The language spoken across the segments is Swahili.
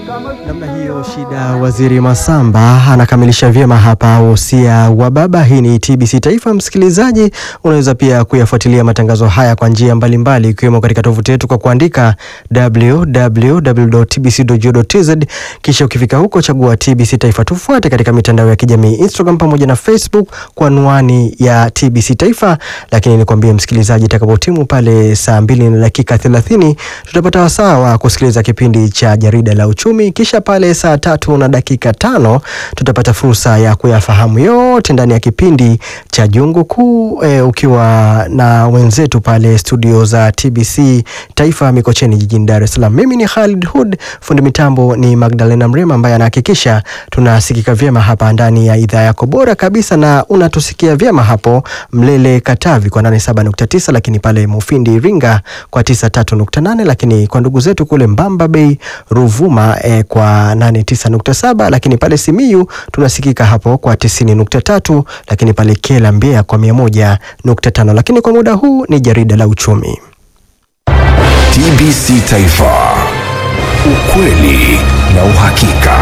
Namna hiyo shida. Waziri Masamba anakamilisha vyema hapa wosia wa baba. Hii ni TBC Taifa. Msikilizaji, unaweza pia kuyafuatilia matangazo haya kwa njia mbalimbali, ikiwemo katika tovuti yetu kwa kuandika www.tbc.go.tz, kisha ukifika huko chagua TBC Taifa. Tufuate katika mitandao ya kijamii Instagram pamoja na Facebook kwa anwani ya TBC Taifa. Lakini nikwambie msikilizaji, itakapotimu pale saa mbili na dakika 30 tutapata wasaa wa kusikiliza kipindi cha jarida la uchumi, kisha pale saa tatu na dakika tano tutapata fursa ya kuyafahamu yote ndani ya kipindi cha Jungu Kuu e, ukiwa na wenzetu pale studio za TBC Taifa Mikocheni jijini Dar es Salaam. Mimi ni Khalid Hud, fundi mitambo ni Magdalena Mrema ambaye anahakikisha tunasikika vyema hapa ndani ya idhaa yako bora kabisa, na unatusikia vyema hapo Mlele Katavi kwa 87.9, lakini pale Mufindi Iringa kwa 93.8, lakini kwa ndugu zetu kule Mbamba Bay Ruvuma eh, kwa 89.7, lakini pale Simiyu tunasikika hapo kwa 90.3, lakini pale Kela Mbeya kwa 101.5. Lakini kwa muda huu ni jarida la uchumi. TBC Taifa, ukweli na uhakika.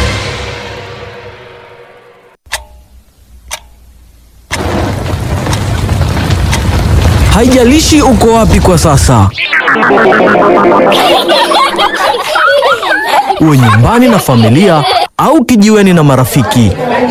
Haijalishi uko wapi kwa sasa, uwe nyumbani na familia au kijiweni na marafiki,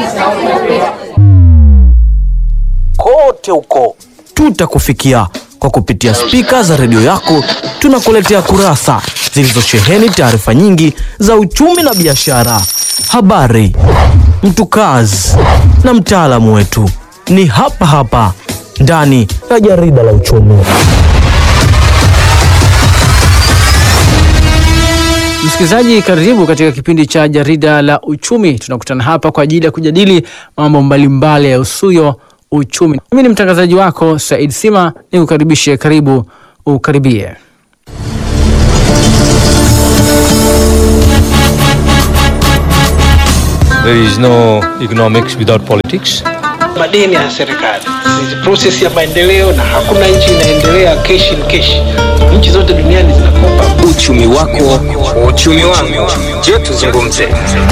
kote huko tutakufikia kwa kupitia spika za redio yako. Tunakuletea kurasa zilizosheheni taarifa nyingi za uchumi na biashara, habari, mtukazi na mtaalamu wetu ni hapa hapa ndani ya jarida la uchumi. Msikilizaji, karibu katika kipindi cha jarida la uchumi. Tunakutana hapa kwa ajili ya kujadili mambo mbalimbali ya usuyo uchumi. Mimi ni mtangazaji wako Said Sima, ni kukaribishe, karibu ukaribie. There is no economics without politics. madeni ya serikali ni process ya maendeleo, na hakuna nchi inaendelea cash in cash. Nchi zote duniani zinakopa. Uchumi wako, uchumi wangu. Je, tuzungumze?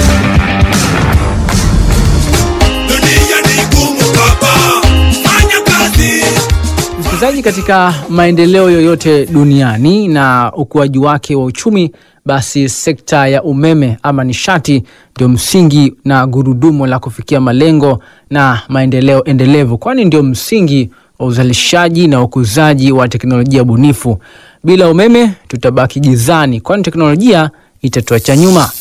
Dunia ni ngumu baba, fanya kazi. Msikilizaji, katika maendeleo yoyote duniani na ukuaji wake wa uchumi, basi sekta ya umeme ama nishati ndio msingi na gurudumu la kufikia malengo na maendeleo endelevu, kwani ndio msingi wa uzalishaji na ukuzaji wa teknolojia bunifu. Bila umeme tutabaki gizani, kwani teknolojia itatuacha nyuma.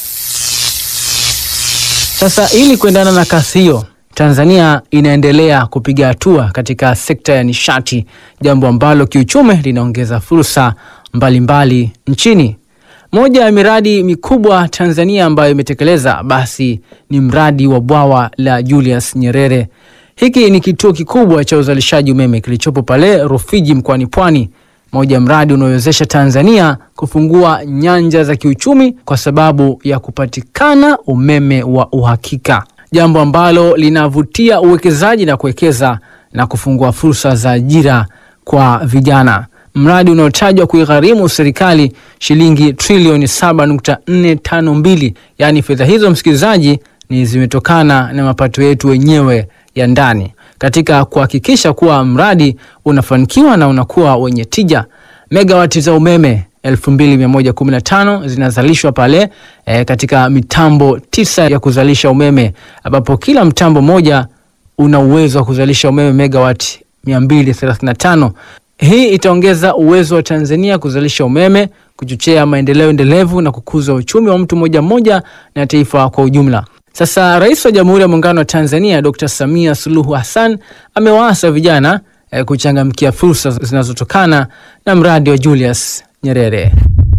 Sasa ili kuendana na kasi hiyo, Tanzania inaendelea kupiga hatua katika sekta ya nishati, jambo ambalo kiuchumi linaongeza fursa mbalimbali nchini. Moja ya miradi mikubwa Tanzania ambayo imetekeleza basi ni mradi wa bwawa la Julius Nyerere. Hiki ni kituo kikubwa cha uzalishaji umeme kilichopo pale Rufiji mkoani Pwani, moja ya mradi unaowezesha Tanzania kufungua nyanja za kiuchumi kwa sababu ya kupatikana umeme wa uhakika, jambo ambalo linavutia uwekezaji na kuwekeza na kufungua fursa za ajira kwa vijana. Mradi unaotajwa kuigharimu serikali shilingi trilioni 7.452, yaani fedha hizo msikilizaji, ni zimetokana na mapato yetu wenyewe ya ndani katika kuhakikisha kuwa mradi unafanikiwa na unakuwa wenye tija. Megawati za umeme 2115 zinazalishwa pale e, katika mitambo tisa ya kuzalisha umeme ambapo kila mtambo moja una uwezo wa kuzalisha umeme megawati 235. Hii itaongeza uwezo wa Tanzania kuzalisha umeme, kuchochea maendeleo endelevu na kukuza uchumi wa mtu mmoja mmoja na taifa kwa ujumla. Sasa Rais wa Jamhuri ya Muungano wa Tanzania Dr. Samia Suluhu Hassan amewaasa vijana eh, kuchangamkia fursa zinazotokana na mradi wa Julius Nyerere.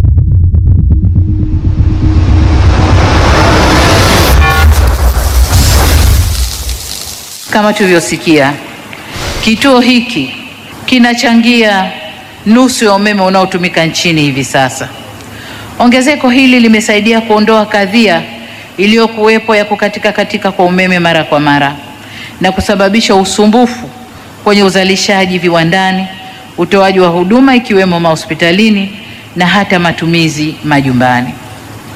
Kama tulivyosikia, kituo hiki kinachangia nusu ya umeme unaotumika nchini hivi sasa. Ongezeko hili limesaidia kuondoa kadhia iliyokuwepo ya kukatika katika kwa umeme mara kwa mara na kusababisha usumbufu kwenye uzalishaji viwandani, utoaji wa huduma ikiwemo mahospitalini na hata matumizi majumbani.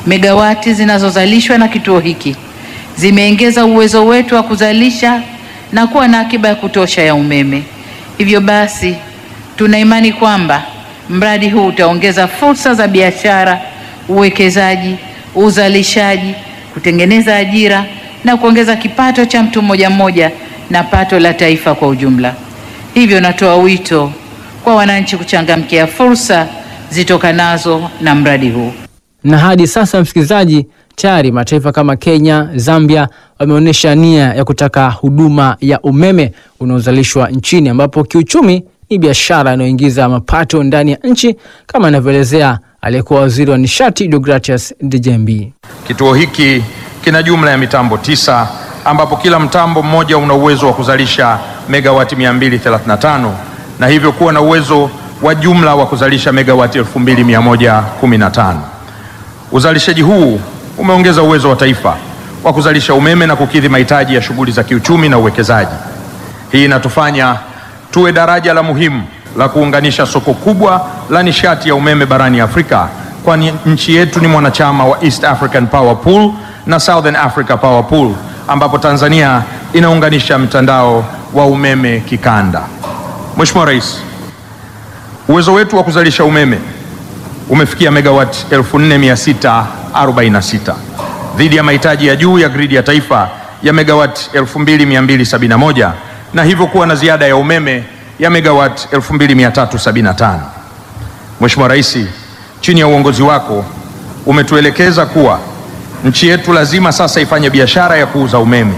Megawati zinazozalishwa na kituo hiki zimeongeza uwezo wetu wa kuzalisha na kuwa na akiba ya kutosha ya umeme. Hivyo basi, tuna imani kwamba mradi huu utaongeza fursa za biashara, uwekezaji, uzalishaji, kutengeneza ajira na kuongeza kipato cha mtu mmoja mmoja na pato la taifa kwa ujumla. Hivyo natoa wito kwa wananchi kuchangamkia fursa zitokanazo na mradi huu. Na hadi sasa, msikilizaji, tayari mataifa kama Kenya, Zambia wameonyesha nia ya kutaka huduma ya umeme unaozalishwa nchini, ambapo kiuchumi ni biashara inayoingiza mapato ndani ya nchi, kama anavyoelezea aliyekuwa waziri wa nishati Deogratias Dejembi. Kituo hiki kina jumla ya mitambo tisa ambapo kila mtambo mmoja una uwezo wa kuzalisha megawati 235 na hivyo kuwa na uwezo wa jumla wa kuzalisha megawati 2115. Uzalishaji huu umeongeza uwezo wa taifa wa kuzalisha umeme na kukidhi mahitaji ya shughuli za kiuchumi na uwekezaji. Hii inatufanya tuwe daraja la muhimu la kuunganisha soko kubwa la nishati ya umeme barani Afrika, kwani nchi yetu ni mwanachama wa East African Power Pool na Southern Africa Power Pool, ambapo Tanzania inaunganisha mtandao wa umeme kikanda. Mheshimiwa Rais, uwezo wetu wa kuzalisha umeme umefikia megawati 4646 dhidi ya mahitaji ya juu ya gridi ya taifa ya megawati 2271 na hivyo kuwa na ziada ya umeme ya megawati 2375. Mheshimiwa Rais, chini ya uongozi wako umetuelekeza kuwa nchi yetu lazima sasa ifanye biashara ya kuuza umeme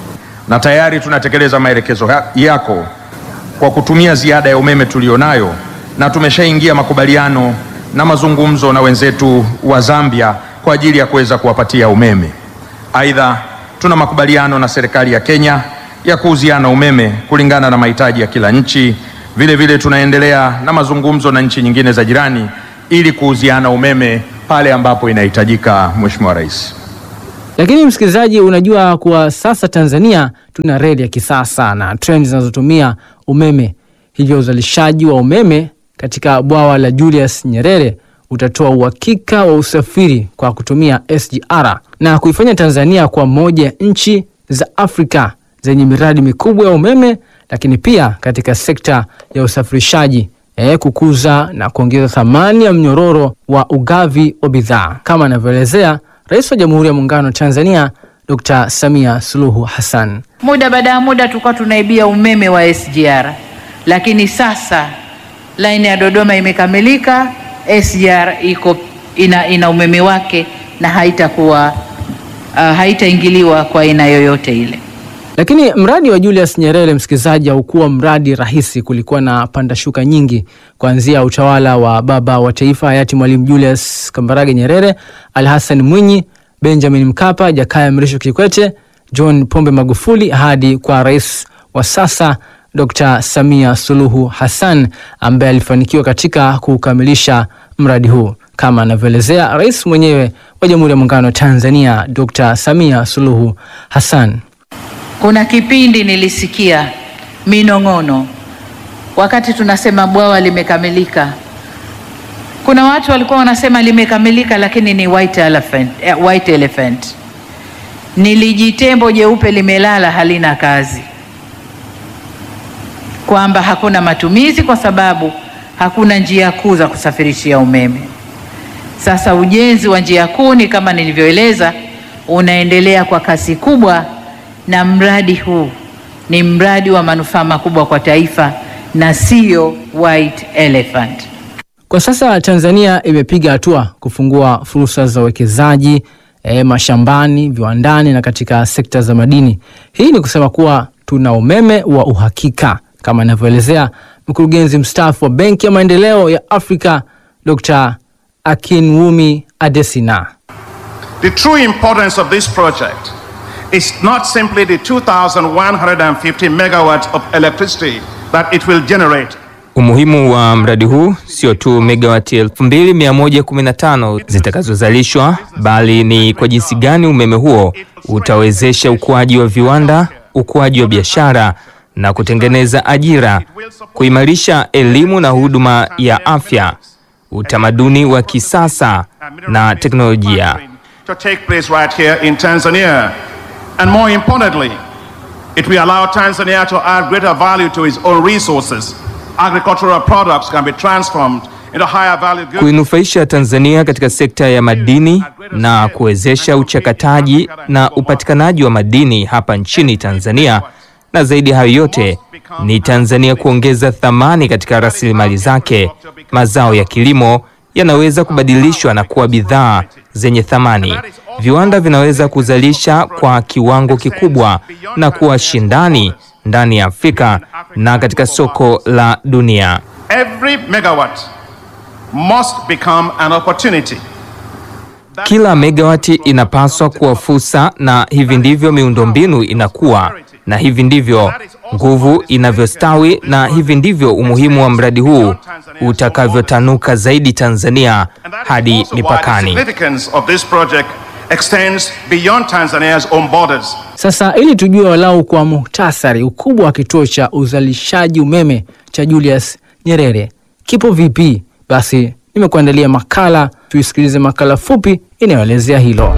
na tayari tunatekeleza maelekezo ya- yako kwa kutumia ziada ya umeme tulionayo na tumeshaingia makubaliano na mazungumzo na wenzetu wa Zambia kwa ajili ya kuweza kuwapatia umeme. Aidha, tuna makubaliano na serikali ya Kenya ya kuuziana umeme kulingana na mahitaji ya kila nchi. Vile vile tunaendelea na mazungumzo na nchi nyingine za jirani ili kuuziana umeme pale ambapo inahitajika. Mheshimiwa Rais. Lakini msikilizaji, unajua kuwa sasa Tanzania tuna reli ya kisasa na treni zinazotumia umeme, hivyo uzalishaji wa umeme katika bwawa la Julius Nyerere utatoa uhakika wa usafiri kwa kutumia SGR na kuifanya Tanzania kwa moja ya nchi za Afrika zenye miradi mikubwa ya umeme, lakini pia katika sekta ya usafirishaji eh, kukuza na kuongeza thamani ya mnyororo wa ugavi wa bidhaa kama anavyoelezea Rais wa Jamhuri ya Muungano wa Tanzania Dr. Samia Suluhu Hassan. Muda baada ya muda tulikuwa tunaibia umeme wa SGR, lakini sasa laini ya Dodoma imekamilika, SGR iko ina, ina umeme wake na haitakuwa uh, haitaingiliwa kwa aina yoyote ile. Lakini mradi wa Julius Nyerere, msikilizaji, haukuwa mradi rahisi. Kulikuwa na pandashuka nyingi, kuanzia utawala wa baba wa taifa hayati Mwalimu Julius Kambarage Nyerere, Ali Hassan Mwinyi, Benjamin Mkapa, Jakaya Mrisho Kikwete, John Pombe Magufuli hadi kwa rais wa sasa Dr. Samia Suluhu Hassan ambaye alifanikiwa katika kukamilisha mradi huu kama anavyoelezea rais mwenyewe wa Jamhuri ya Muungano wa Tanzania Dr. Samia Suluhu Hassan. Kuna kipindi nilisikia minong'ono wakati tunasema bwawa limekamilika. Kuna watu walikuwa wanasema limekamilika, lakini ni white elephant, eh, white elephant. Ni lijitembo jeupe limelala halina kazi, kwamba hakuna matumizi kwa sababu hakuna njia kuu za kusafirishia umeme. Sasa ujenzi wa njia kuu ni kama nilivyoeleza, unaendelea kwa kasi kubwa, na mradi huu ni mradi wa manufaa makubwa kwa taifa na sio white elephant. Kwa sasa Tanzania imepiga hatua kufungua fursa za uwekezaji e, mashambani, viwandani na katika sekta za madini. Hii ni kusema kuwa tuna umeme wa uhakika kama anavyoelezea mkurugenzi mstaafu wa Benki ya Maendeleo ya Afrika Dr. Akinwumi Adesina. The true importance of this project is not simply the 2,150 megawatts of electricity that it will generate. Umuhimu wa mradi huu sio tu megawati 2115 zitakazozalishwa bali ni kwa jinsi gani umeme huo utawezesha ukuaji wa viwanda, ukuaji wa biashara na kutengeneza ajira, kuimarisha elimu na huduma ya afya, utamaduni wa kisasa na teknolojia. to take place right here in Tanzania. And more importantly, it will allow Tanzania to add greater value to its own resources. Agricultural products can be transformed into higher value goods. kuinufaisha Tanzania katika sekta ya madini na kuwezesha uchakataji na upatikanaji wa madini hapa nchini Tanzania, na zaidi ya hayo yote ni Tanzania kuongeza thamani katika rasilimali zake. Mazao ya kilimo yanaweza kubadilishwa na kuwa bidhaa zenye thamani. Viwanda vinaweza kuzalisha kwa kiwango kikubwa na kuwa shindani ndani ya Afrika na katika soko la dunia. Every megawatt must become an opportunity. Kila megawati inapaswa kuwa fursa, na hivi ndivyo miundombinu inakuwa, na hivi ndivyo nguvu inavyostawi, na hivi ndivyo umuhimu wa mradi huu utakavyotanuka zaidi Tanzania hadi Also why the mipakani. significance of this project extends beyond Tanzania's own borders. Sasa ili tujue walau kwa muhtasari ukubwa wa kituo cha uzalishaji umeme cha Julius Nyerere kipo vipi, basi nimekuandalia makala, tuisikilize makala fupi inayoelezea hilo.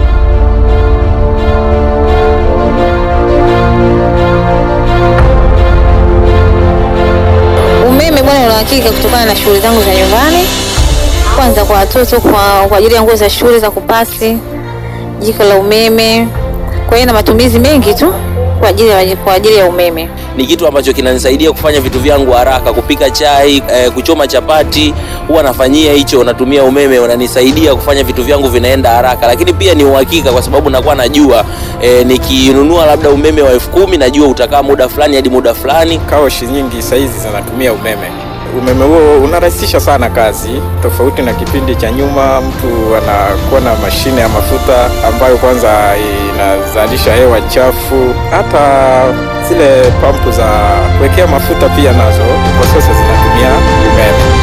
Umeme bwana, una hakika kutokana na shughuli zangu za nyumbani, kwanza kwa watoto, kwa, kwa ajili ya nguo za shule za kupasi, jiko la umeme, kwa hiyo na matumizi mengi tu kwa ajili ya, kwa ajili ya umeme. ni kitu ambacho kinanisaidia kufanya vitu vyangu haraka, kupika chai, eh, kuchoma chapati, huwa nafanyia hicho, natumia umeme, unanisaidia kufanya vitu vyangu vinaenda haraka, lakini pia ni uhakika kwa sababu nakuwa najua eh, nikinunua labda umeme wa elfu kumi najua utakaa muda fulani hadi muda fulani. Kaoshi nyingi saizi zinatumia umeme. Umeme huo unarahisisha sana kazi, tofauti na kipindi cha nyuma, mtu anakuwa na mashine ya mafuta ambayo kwanza inazalisha hewa chafu. Hata zile pampu za kuwekea mafuta pia nazo kwa sasa zinatumia umeme.